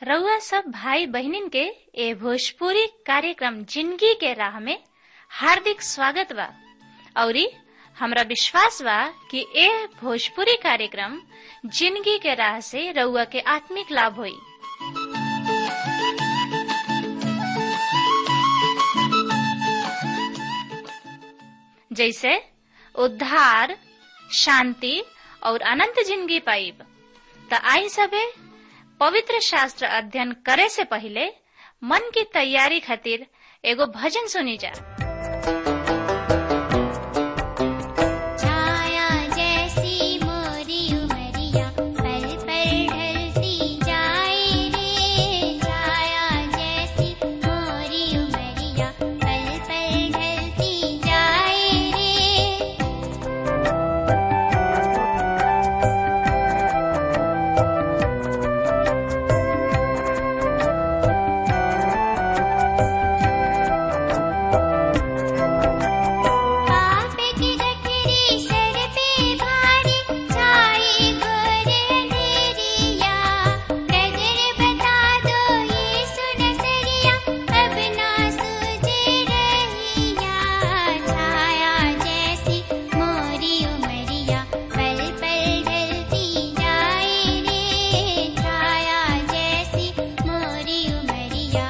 रउआ सब भाई बहिनीन के ए भोजपुरी कार्यक्रम जिंदगी के राह में हार्दिक स्वागत बा औरी हमरा विश्वास बा कि ए भोजपुरी कार्यक्रम जिंदगी के राह से रउआ के आत्मिक लाभ होई जैसे उद्धार शांति और अनंत जिंदगी पाइब त आई सबे पवित्र शास्त्र अध्ययन करे से पहले मन की तैयारी खातिर एगो भजन सुनी जा छाया जैसी मोरी उमरिया पल पल ढलती जाए रे छाया जैसी मोरी उमरिया पल पल ढलती जाए रे पाप की गठरी सर पे भारी छाई घोर अंधेरिया नजर बता दो ये सुन सरिया अब ना सूझे रहिया छाया जैसी मोरी उमरिया पल पल ढलती जाए रे छाया जैसी मोरी उमरिया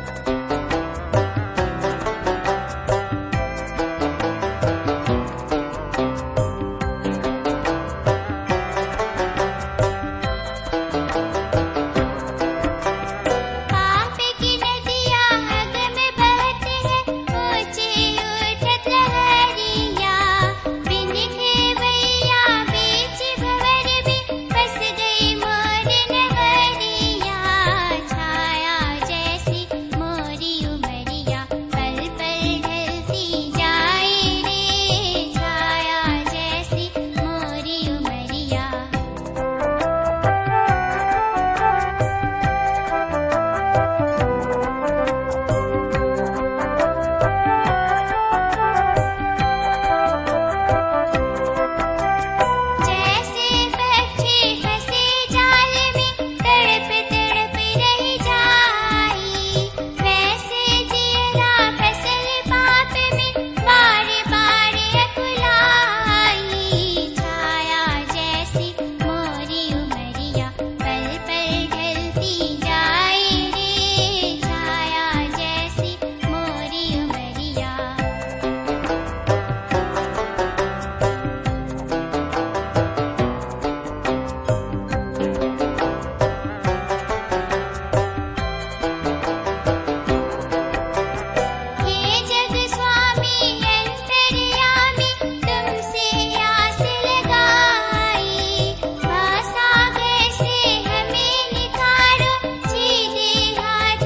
पाप की नदियाँ हद में बहते हैं ऊँचे उठत लहरिया बिन खेवैया बीच भंवर में बस गई मोर नगरिया छाया जैसी मोरी उमरिया पल पल ढलती जाए रे छाया जैसी मोरी उमरिया जैसे बच्चे फंसे जाल में तड़प तड़प रह जाई वैसे जियरा फसल पाप में बार बार अकुलाई छाया जैसी मोरी उमरिया पल पल ढलती जाए रे छाया जैसी मोरी उमरिया हे जग स्वामी अंतर्यामी तुमसे आस लगाई महासागर से हमें निखारो सीधे हाथ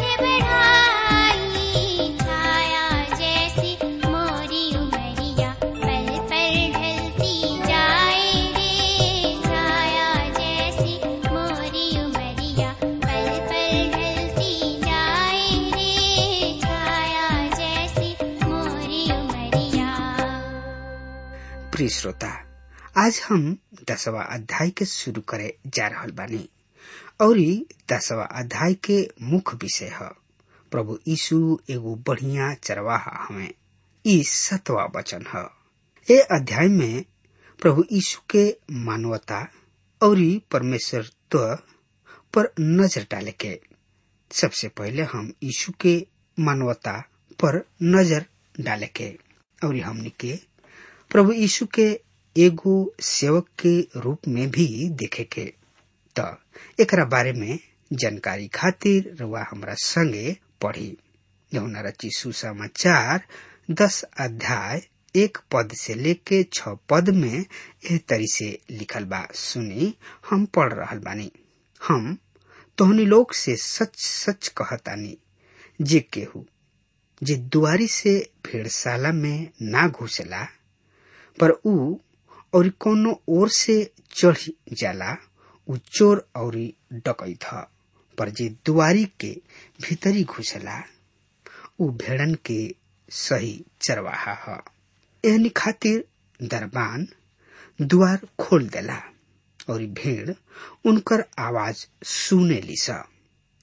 बढ़ाई छाया जैसी मोरी उमरिया पल पल ढलती जाए रे छाया जैसी मोरी उमरिया पल पल ढलती जाए रे छाया जैसी मोरी उमरिया प्रिय श्रोता आज हम दसवा अध्याय के शुरू करे जा रहल बानी और दसवा अध्याय के मुख्य विषय है प्रभु यीशु एगो बढ़िया चरवाहा हमें ई सतवा वचन है ए अध्याय में प्रभु यीशु के मानवता और परमेश्वरत्व पर नजर डाले के सबसे पहले हम यीशु के मानवता पर नजर डाले के और हमनी के प्रभु यीशु के एगो सेवक के रूप में भी देखे के त एकरा बारे में जानकारी खातिर रुआ हमरा संगे पढ़ी यमुना रची सुसमाचार दस अध्याय एक पद से लेके छ पद में एह तरी से लिखल बा सुनी हम पढ़ रहल बानी हम तोहनी लोग से सच सच कहतानी जे केहू जे दुआरी से भेड़शाला में ना घुसेला पर ऊ और कोनो ओर से चढ़ जाला ऊ चोर और डकैत ह पर जे दुआरी के भीतरी घुसला ऊ भेड़न के सही चरवाहा ह एहनी खातिर दरबान द्वार खोल देला और भेड़ उनकर आवाज सुने लिसा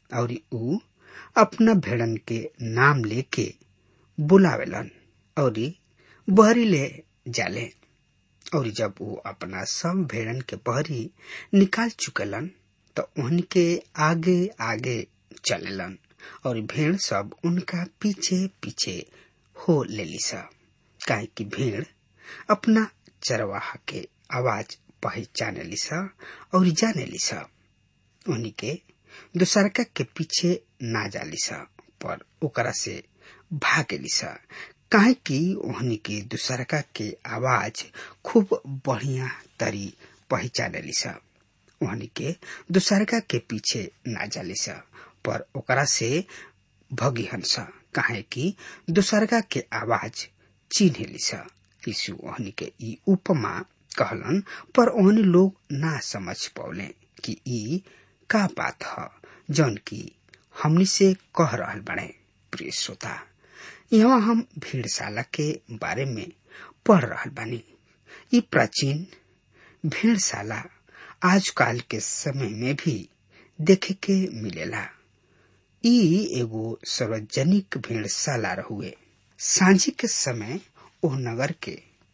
और ऊ अपना भेड़न के नाम लेके बुलावेलन और बहरी ले जाले और जब वो अपना सब भेड़न के बहरी निकाल चुकेलन तो उनके आगे आगे चलेलन और भेड़ सब उनका पीछे पीछे हो लेली सा काहे कि भेड़ अपना चरवाहा के आवाज पहचाने लिसा और जाने लिसा उन्हीं के दूसरका के पीछे ना जालिसा पर ओकरा से भागे लिसा काहे कि ओहनी के दूसरका के आवाज खूब बढ़िया तरी पहचाने लिसा ओहनी के दूसरका के पीछे ना जालिसा पर ओकरा से भगी हंसा काहे कि दूसरका के आवाज चिन्हे लिसा यीशु ओहनी के ई उपमा कहलन पर ओहनी लोग ना समझ पौले कि ई का बात ह जौन की हमनी से कह रहल बने प्रिय श्रोता यहाँ हम भेड़शाला के बारे में पढ़ रहल बानी ई प्राचीन भेड़शाला आजकल के समय में भी देखे के मिलेला ई एगो सार्वजनिक भेड़शाला रहुए सांझी के समय ओ नगर के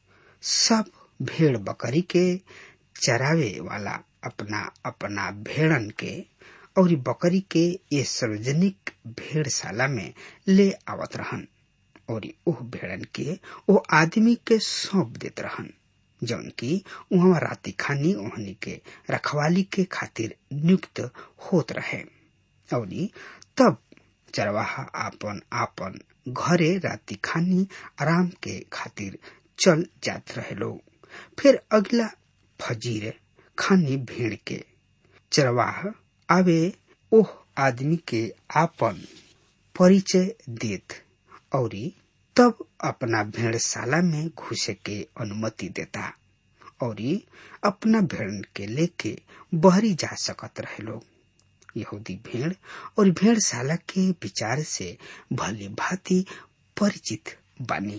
सब भेड़ बकरी के चरावे वाला अपना अपना भेड़न के और बकरी के ये सार्वजनिक भेड़शाला में ले आवत रहन और ओह भेड़न के ओ आदमी के सौंप देत रहन जौन की वहाँ राति खानी ओहनी के रखवाली के खातिर नियुक्त होत रहे और तब चरवाहा आपन आपन घरे राति खानी आराम के खातिर चल जात रहे लोग फिर अगला फजीर खानी भेड़ के चरवाह आवे ओह आदमी के आपन परिचय देत और तब अपना भेड़शाला में घुसे के अनुमति देता और अपना भेड़ के लेके बहरी जा सकत रहे लोग यहूदी भेड़ और भेड़शाला के विचार से भली भांति परिचित बानी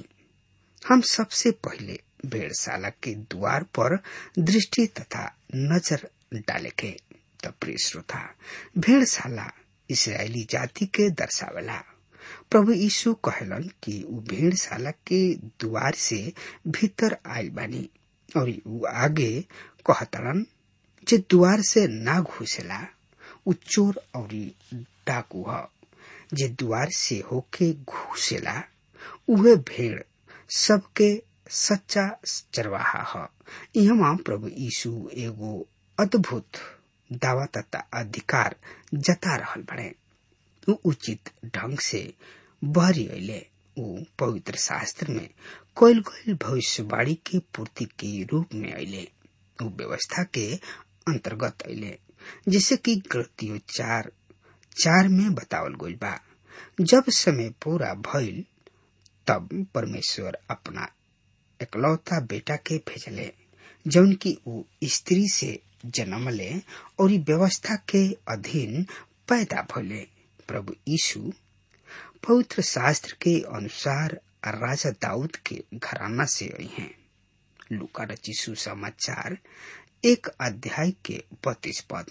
हम सबसे पहले भेड़शाला के द्वार पर दृष्टि तथा नजर डाले के तब प्रिय श्रोता भेड़शाला इसराइली जाति के दर्शावेला प्रभु यीशु कहलन कि उ भेड़शाला के द्वार से भीतर आयल बानी और उ आगे कहतरन जे द्वार से ना घुसेला उ चोर और डाकू ह जे द्वार से होके घुसेला उहे भेड़ सबके सच्चा चरवाहा ह यहाँ प्रभु यीशु एगो अद्भुत दावा तथा अधिकार जता रहल बड़े उ उचित ढंग से बहरी अले उ पवित्र शास्त्र में कोयल कोयल भविष्यवाणी के पूर्ति के रूप में अले उ व्यवस्था के अंतर्गत अले जैसे कि गलतियों चार चार में बतावल गई बा जब समय पूरा भइल तब परमेश्वर अपना एकलौता बेटा के भेजले जौन की उ स्त्री से जन्म ले और व्यवस्था के अधीन पैदा भले प्रभु यीशु पवित्र शास्त्र के अनुसार राजा दाऊद के घराना से आई हैं लुका रचिसु समाचार एक अध्याय के बत्तीस पद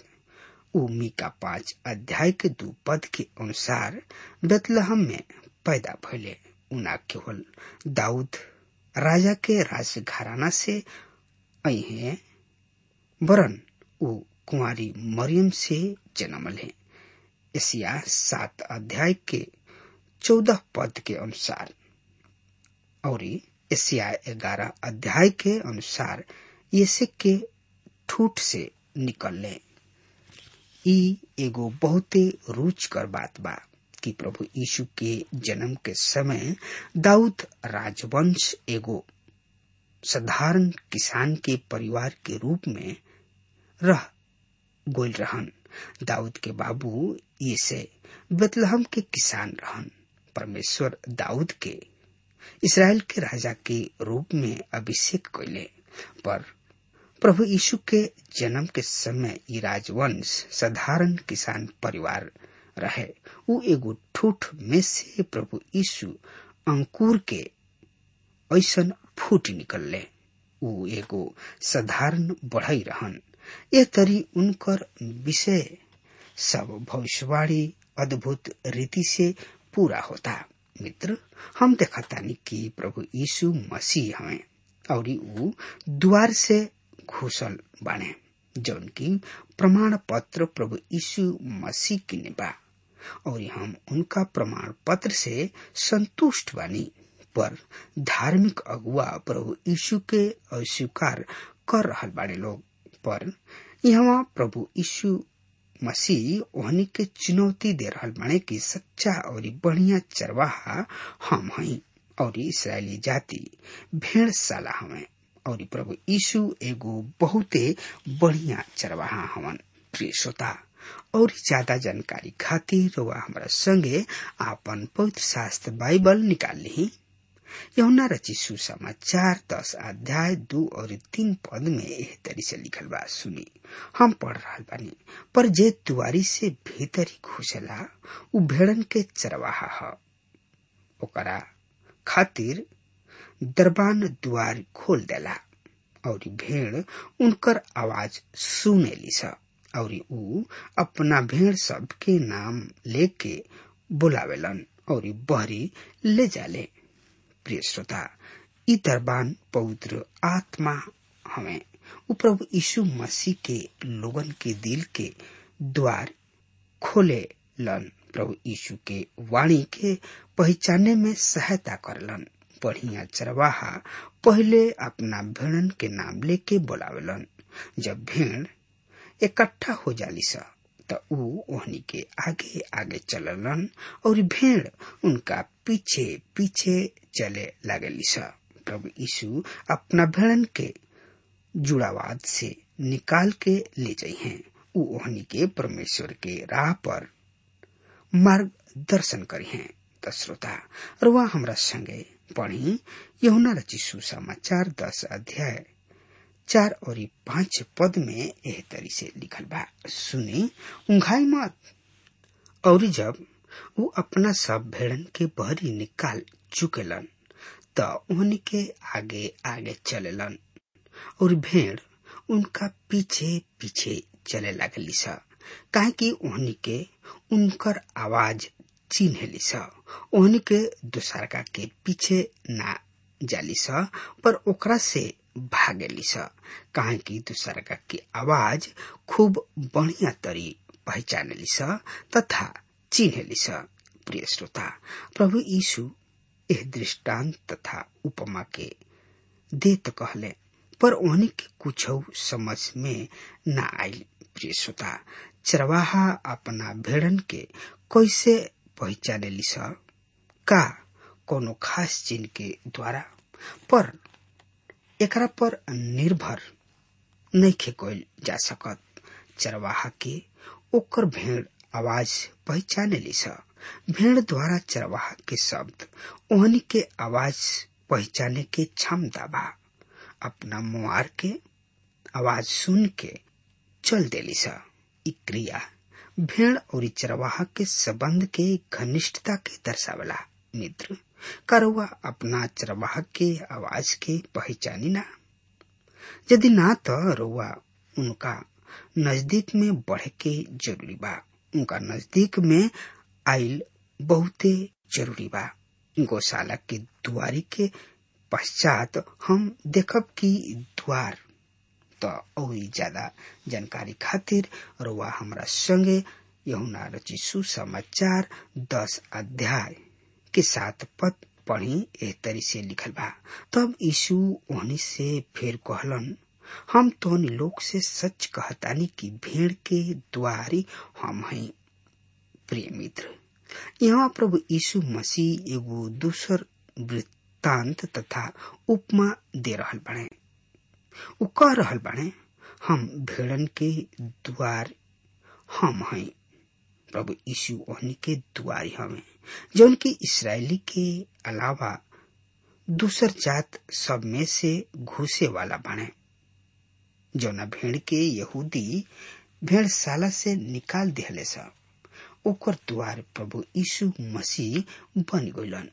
उमी का पांच अध्याय के दो पद के अनुसार बेतलहम में पैदा भले उना केवल दाऊद राजा के राज घराना से आई हैं वरन वो कुंवारी मरियम से जन्म ले एशिया सात अध्याय के चौदह पद के अनुसार और एशिया ग्यारह अध्याय के अनुसार यसे के ठूठ से निकलले ई एगो बहुते रुचकर बात बा कि प्रभु यीशु के जन्म के समय दाऊद राजवंश एगो साधारण किसान के परिवार के रूप में रह गोल रहन दाऊद के बाबू ये से बेतलहम के किसान रहन परमेश्वर दाऊद के इसराइल के राजा के रूप में अभिषेक कैले पर प्रभु यीशु के जन्म के समय ई राजवंश साधारण किसान परिवार रहे उ एगो ठूठ में से प्रभु यीशु अंकुर के ऐसन फूट निकलले उ एगो साधारण बढ़ई रहन ए तरी उनकर विषय सब भविष्यवाणी अद्भुत रीति से पूरा होता मित्र हम देखतानी कि प्रभु यीशु मसीह हमें और ऊ द्वार से घुसल बाने जौन की प्रमाण पत्र प्रभु यीशु मसीह की बा और हम उनका प्रमाण पत्र से संतुष्ट बानी पर धार्मिक अगुआ प्रभु यीशु के अस्वीकार कर रहल बाड़े लोग पर यहाँ प्रभु यीशु मसीह ओहनी के चुनौती दे रहल बाड़े कि सच्चा और बढ़िया चरवाहा हम हई और इसराइली जाति भेड़ साला हमें और प्रभु यीशु एगो बहुते बढ़िया चरवाहा हवन प्रिय श्रोता और ज्यादा जानकारी खातिर वह हमारा संगे आपन पवित्र शास्त्र बाइबल निकाल ली यमुना रची सुसमाचार दस अध्याय दो और तीन पद में एह तरी से लिखल बा सुनी हम पढ़ रहा बानी पर जे दुआरी से भीतर ही घुसेला उ भेड़न के चरवाहा ह ओकरा खातिर दरबान द्वार खोल देला और भेड़ उनकर आवाज सुने ली और ऊ अपना भेड़ सब के नाम लेके बुलावेलन और बहरी ले जाले प्रिय श्रोता ई दरबान पवित्र आत्मा हमें उ प्रभु यीशु मसीह के लोगन के दिल के द्वार खोले लन प्रभु यीशु के वाणी के पहचाने में सहायता करलन बढ़िया चरवाहा पहले अपना भेड़न के नाम लेके बोलावेलन जब भेड़ इकट्ठा हो जाली सा त ऊ ओहनी के आगे आगे चललन और भेड़ उनका पीछे पीछे चले लागली सा प्रभु यीशु अपना भेड़न के जुड़ावाद से निकाल के ले जाइ हैं ऊ ओहनी के परमेश्वर के राह पर मार्गदर्शन करी हैं त श्रोता और वह हमरा संगे पढ़ी यहुना रची सुसमाचार दस अध्याय चार और पांच पद में एह तरी से लिखल बा सुने उंघाई मत और जब वो अपना सब भेड़न के बहरी निकाल चुकेलन त उन्हीं के आगे आगे चलेलन और भेड़ उनका पीछे पीछे चले लगली सा काहे कि उन्हीं के उनकर आवाज चिन्हली सा उन्हीं के दूसरका के पीछे ना जाली सा पर ओकरा से भागेली सा काहे कि दूसरका की आवाज खूब बढ़िया तरी पहचानेली सा तथा चिन्हली सा प्रिय श्रोता प्रभु यीशु एह दृष्टांत तथा उपमा के देत कहले पर उन्हीं के कुछ समझ में न आई प्रिय श्रोता चरवाहा अपना भेड़न के कैसे पहचाने ली सा का कोनो खास चिन्ह के द्वारा पर एकरा पर निर्भर नहीं कल जा सकत चरवाहा के ओकर भेड़ आवाज पहचाने ली सा भेड़ द्वारा चरवाहा के शब्द ओहनी के आवाज पहचाने के क्षमता बा अपना मुआर के आवाज सुन के चल देली सा ई क्रिया भेड़ और चरवाहा के संबंध के घनिष्ठता के दर्शावला मित्र करवा अपना चरवाहा के आवाज के पहचानी ना यदि ना तो रुआ उनका नजदीक में बढ़े के जरूरी बा उनका नजदीक में आइल बहुते जरूरी बा गौशाला के दुआरी के पश्चात हम देखब कि द्वार तो और ज्यादा जानकारी खातिर रुआ हमरा संगे यहुना रची सुसमाचार दस अध्याय के साथ पद पढ़ी ए तरी से लिखल बा तब यीशु ओहनी से फिर कहलन हम तो लोग से सच कहतानी कि भीड़ के द्वारी हम हैं प्रिय मित्र यहाँ प्रभु यीशु मसीह एगो दूसर वृत्तांत तथा उपमा दे रहल बने उ कह रहल बने हम भेड़न के द्वार हम हैं प्रभु यीशु ओहनी के द्वारी हमें जौन की इसराइली के अलावा दूसर जात सब में से घुसे वाला बने जौना भेड़ के यहूदी भेड़शाला से निकाल दिहले सा ओकर द्वार प्रभु यीशु मसीह बन गइलन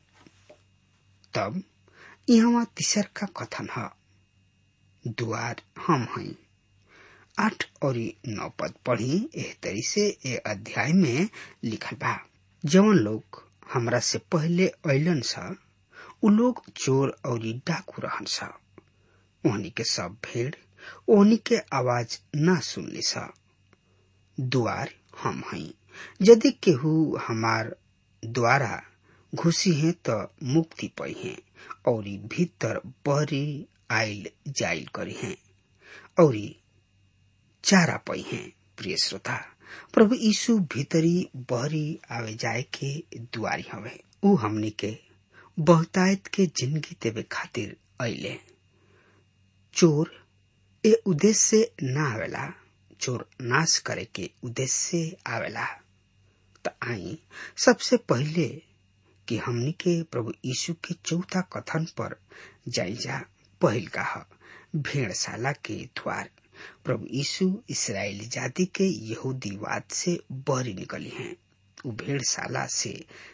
तब यहाँ तीसर का कथन है द्वार हम हैं आठ और नौ पद पढ़ी एह तरी से ए अध्याय में लिखल बा जवन लोग हमरा से पहले अलन सा उ लोग चोर और डाकू रहन सा ओहनी के सब भेड़ ओहनी के आवाज ना सुनली सा द्वार हम हई यदि केहू हमार द्वारा घुसी है तो मुक्ति पाई है और भीतर बहरी आयल जाइल करी है और चारा पाई है प्रिय श्रोता प्रभु यीशु भीतरी बहरी आवे जाए के दुआरी हवे ऊ हमनी के बहुतायत के जिंदगी देवे खातिर अले चोर ए उद्देश्य से ना आवेला चोर नाश करे के उद्देश्य से आवेला त आई सबसे पहले कि हमनी के प्रभु यीशु के चौथा कथन पर जाई जा पहिल का भेड़शाला के द्वार प्रभु यीशु इसराइली जाति के यहूदीवाद से बहरी निकली हैं उ भेड़शाला से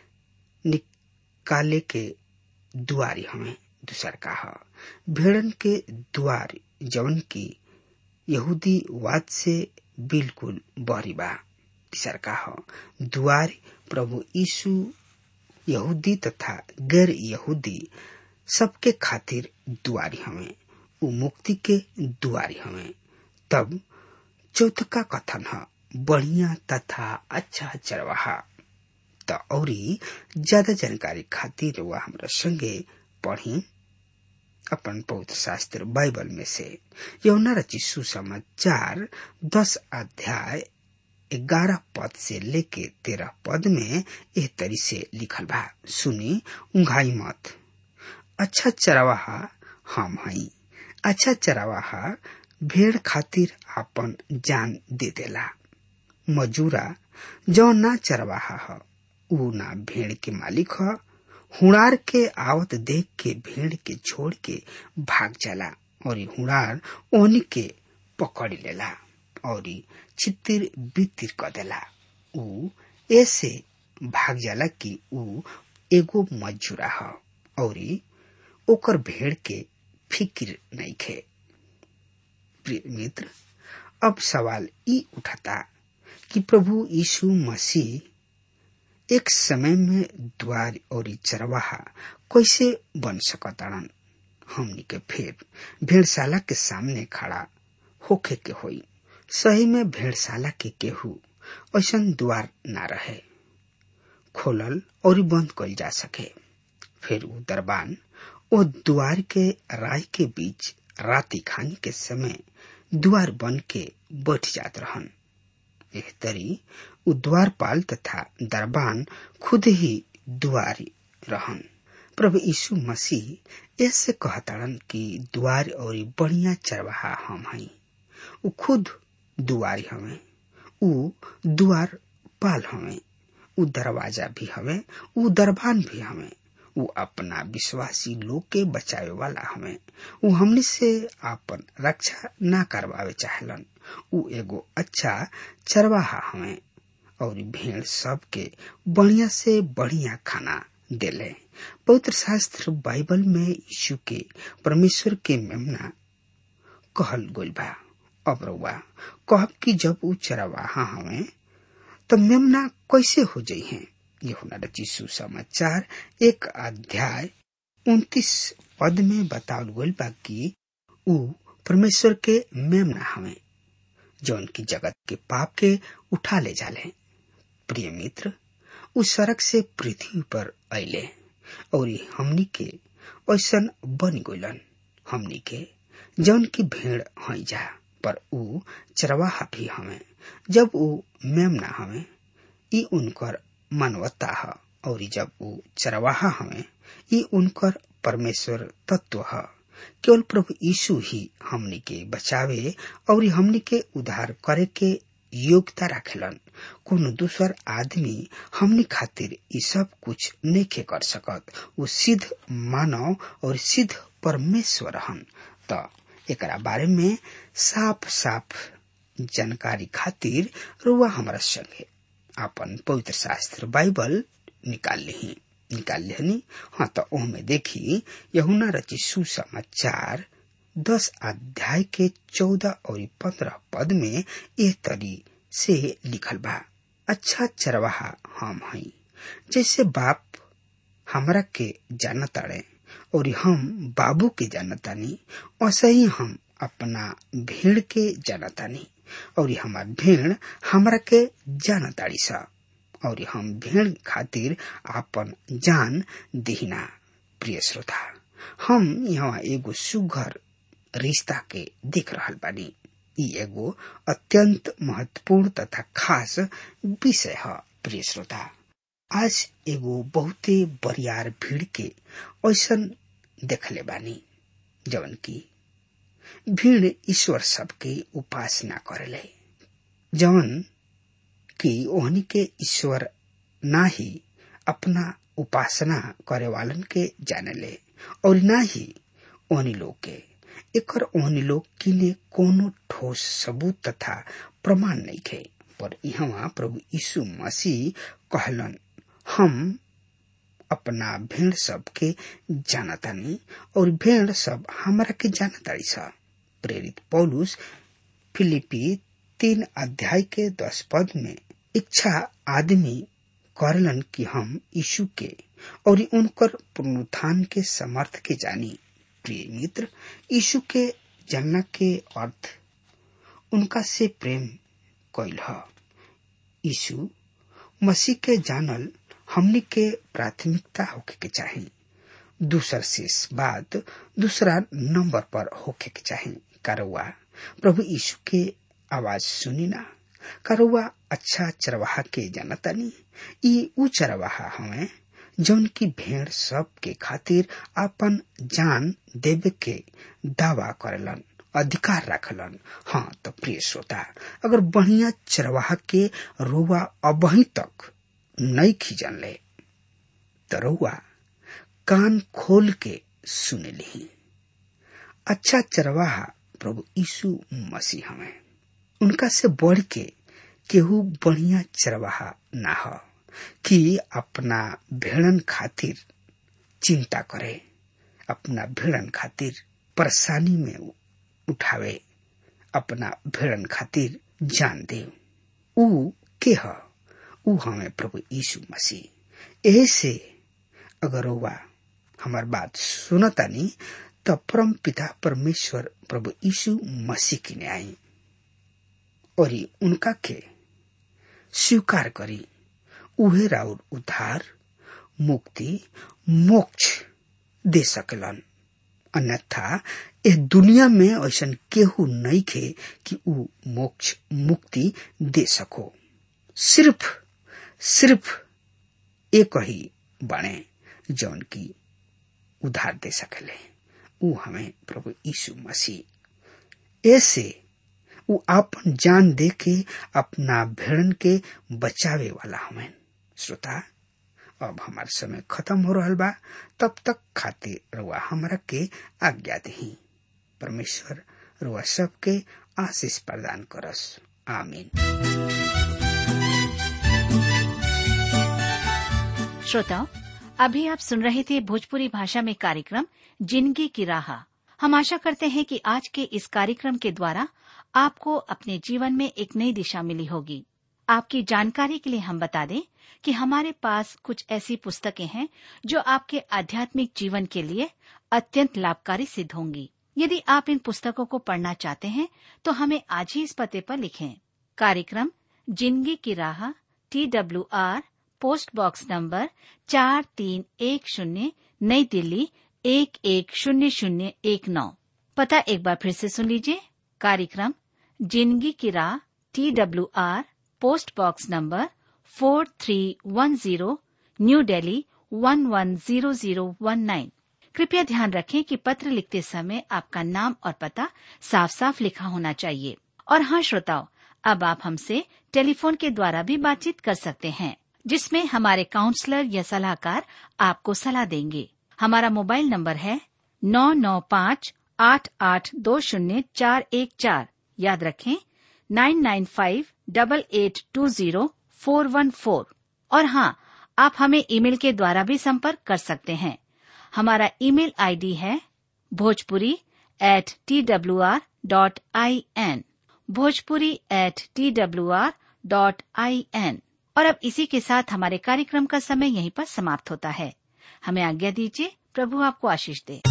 निकाले के दुआरी हमें दूसर का भेड़न के द्वार जवन की यहूदीवाद से बिल्कुल बहरी बा तीसर का द्वार प्रभु यीशु यहूदी तथा गैर यहूदी सबके खातिर दुआरी हमें उ मुक्ति के दुआरी हमें तब चौथका कथन है बढ़िया तथा अच्छा चरवाहा त औरी ज्यादा जानकारी खातिर वह हमरा संगे पढ़ी अपन पवित्र शास्त्र बाइबल में से यौना रची सुसमाचार दस अध्याय ग्यारह पद से लेके तेरह पद में एह तरी से लिखल बा सुनी उंघाई मत अच्छा चरवाहा हम हई अच्छा चरवाहा भेड़ खातिर आपन जान दे देला मजूरा जो ना चरवाहा ह ऊ ना भेड़ के मालिक ह हुड़ार के आवत देख के भेड़ के छोड़ के भाग जाला और हुड़ार ओनी के पकड़ लेला और छितिर बितिर क देला ऊ ऐसे भाग जाला कि ऊ एगो मजूरा ह और ओकर भेड़ के फिक्र नहीं खे प्रिय मित्र अब सवाल ई उठता कि प्रभु यीशु मसीह एक समय में द्वार और चरवाहा कैसे बन सकतारन हमनी के फिर भेड़शाला के सामने खड़ा होखे के होई सही में भेड़शाला के केहू ऐसा द्वार ना रहे खोलल और बंद कल जा सके फिर वो दरबान ओ द्वार के राय के बीच राति खानी के समय द्वार बन के बैठ जात रहन एह तरी उ द्वारपाल तथा दरबान खुद ही द्वारी रहन प्रभु यीशु मसीह ऐसे कहताड़न कि द्वार और बढ़िया चरवाहा हम हई उ खुद दुआरी हमें उ द्वार पाल हमें उ दरवाजा भी हमें उ दरबान भी हमें उ अपना विश्वासी लोग के बचावे वाला हमें उ हमनी से आपन रक्षा ना करवावे चाहलन उ एगो अच्छा चरवाहा हमें और भेड़ सब के बढ़िया से बढ़िया खाना देले पवित्र शास्त्र बाइबल में यीशु के परमेश्वर के मेमना कहल गोल बा अब रउआ कहब कि जब उ चरवाहा हमें तो मेमना कैसे हो जाइ हैं यहुना रची सुसमाचार एक अध्याय उन्तीस पद में बतावल गइल बा कि उ परमेश्वर के मेमना हमें जौन की जगत के पाप के उठा ले जाले प्रिय मित्र उ सड़क से पृथ्वी पर अले और हमनी के ऐसन बन गइलन हमनी के जौन की भेड़ हई जा पर उ चरवाहा भी हमें जब उ मेमना हमें ई उनकर मानवता है और जब उ चरवाहा हमें ई उनकर परमेश्वर तत्व है केवल प्रभु यीशु ही हमनी के बचावे और हमनी के उद्धार करे के योग्यता रखेलन कोनो दूसर आदमी हमनी खातिर ई सब कुछ नहीं कर सकत वो सिद्ध मानव और सिद्ध परमेश्वर हन त एकरा बारे में साफ साफ जानकारी खातिर रुआ हमारा संगे आपन पवित्र शास्त्र बाइबल निकाल ली निकाल लेनी हाँ तो ओहमे देखी यहुना रची सुसमाचार दस अध्याय के चौदह और पंद्रह पद में एह तरी से लिखल बा अच्छा चरवाहा हम हई जैसे बाप हमरा के जानताड़े और हम बाबू के जानतानी वैसे ही हम अपना भीड़ के जानतानी और हमार भीड़ हमरा के जानताड़ी सा और हम भीड़ खातिर आपन जान दिहिना प्रिय श्रोता हम यहाँ एगो सुघर रिश्ता के देख रहल बानी ई एगो अत्यंत महत्वपूर्ण तथा खास विषय है प्रिय श्रोता आज एगो बहुते बरियार भीड़ के ऐसन देखले बानी जवन की भीड़ ईश्वर सबके उपासना करेले जवन कि ओहनी के ईश्वर ना ही अपना उपासना करे वालन के जानेले और ना ही ओहनी लोग के एकर ओहनी लोग किने कोनो ठोस सबूत तथा प्रमाण नहीं खे पर यहाँ प्रभु यीशु मसीह कहलन हम अपना भेड़ सब के जानतानी और भेड़ सब हमरा के जानताड़ी सा प्रेरित पौलुस फिलिपी तीन अध्याय के दस पद में इच्छा आदमी करलन कि हम यीशु के और उनकर पुनरुत्थान के समर्थ के जानी प्रिय मित्र यीशु के जानना के अर्थ उनका से प्रेम कैल ह यीशु मसीह के जानल हमनी के प्राथमिकता होके के चाही दूसर शेष बात दूसरा नंबर पर होके के चाही कारुआ प्रभु यीशु के आवाज सुनी ना कारुआ अच्छा चरवाहा के जानतानी ई ऊ चरवाहा हमें जौन की भेड़ सब के खातिर अपन जान देवे के दावा करेलन अधिकार रखलन हाँ तो प्रिय श्रोता अगर बढ़िया चरवाहा के रोवा अबही तक नहीं खींचन ले तो रउआ कान खोल के सुन ली अच्छा चरवाहा प्रभु यीशु मसीह हमें उनका से बढ़ के केहू बढ़िया चरवाहा ना हो कि अपना भेड़न खातिर चिंता करे अपना भेड़न खातिर परेशानी में उठावे अपना भेड़न खातिर जान दे ऊ के ह ऊ हमें प्रभु यीशु मसीह ऐसे अगर हुआ हमार बात सुनतानी तो परम पिता परमेश्वर प्रभु यीशु मसीह की ने आई और उनका के स्वीकार करी उहे राउर उद्धार मुक्ति मोक्ष दे सकलन अन्यथा इस दुनिया में ऐसा केहू नहीं खे कि ऊ मोक्ष मुक्ति दे सको सिर्फ सिर्फ एक ही बने जौन की उधार दे सकले ऊ हमें प्रभु यीशु मसीह ऐसे ऊ आपन जान दे के अपना भेड़न के बचावे वाला हमें श्रोता अब हमार समय खत्म हो रहा बा तब तक खातिर रुआ हमरा के आज्ञा दही परमेश्वर रुआ सबके आशीष प्रदान करस आमीन श्रोताओं अभी आप सुन रहे थे भोजपुरी भाषा में कार्यक्रम जिंदगी की राह हम आशा करते हैं कि आज के इस कार्यक्रम के द्वारा आपको अपने जीवन में एक नई दिशा मिली होगी आपकी जानकारी के लिए हम बता दें कि हमारे पास कुछ ऐसी पुस्तकें हैं जो आपके आध्यात्मिक जीवन के लिए अत्यंत लाभकारी सिद्ध होंगी यदि आप इन पुस्तकों को पढ़ना चाहते हैं तो हमें आज ही इस पते पर लिखें कार्यक्रम जिंदगी की राह T W R post box number चार तीन एक शून्य नई दिल्ली एक एक शून्य शून्य एक नौ पता एक बार फिर से सुन लीजिए कार्यक्रम जिंदगी की राह T W R post box number four three one zero new Delhi one one zero zero one nine कृपया ध्यान रखें कि पत्र लिखते समय आपका नाम और पता साफ साफ लिखा होना चाहिए और हाँ श्रोताओं अब आप हमसे टेलीफोन के द्वारा भी बातचीत कर सकते हैं जिसमें हमारे काउंसलर या सलाहकार आपको सलाह देंगे हमारा मोबाइल नंबर है नौ नौ पाँच आठ आठ दो शून्य चार एक चार याद रखें nine nine five double eight two zero four one four और हाँ आप हमें ईमेल के द्वारा भी संपर्क कर सकते हैं हमारा ईमेल आईडी है Bhojpuri at T W R dot I N Bhojpuri at T W R dot I N और अब इसी के साथ हमारे कार्यक्रम का समय यहीं पर समाप्त होता है हमें आज्ञा दीजिए प्रभु आपको आशीष दे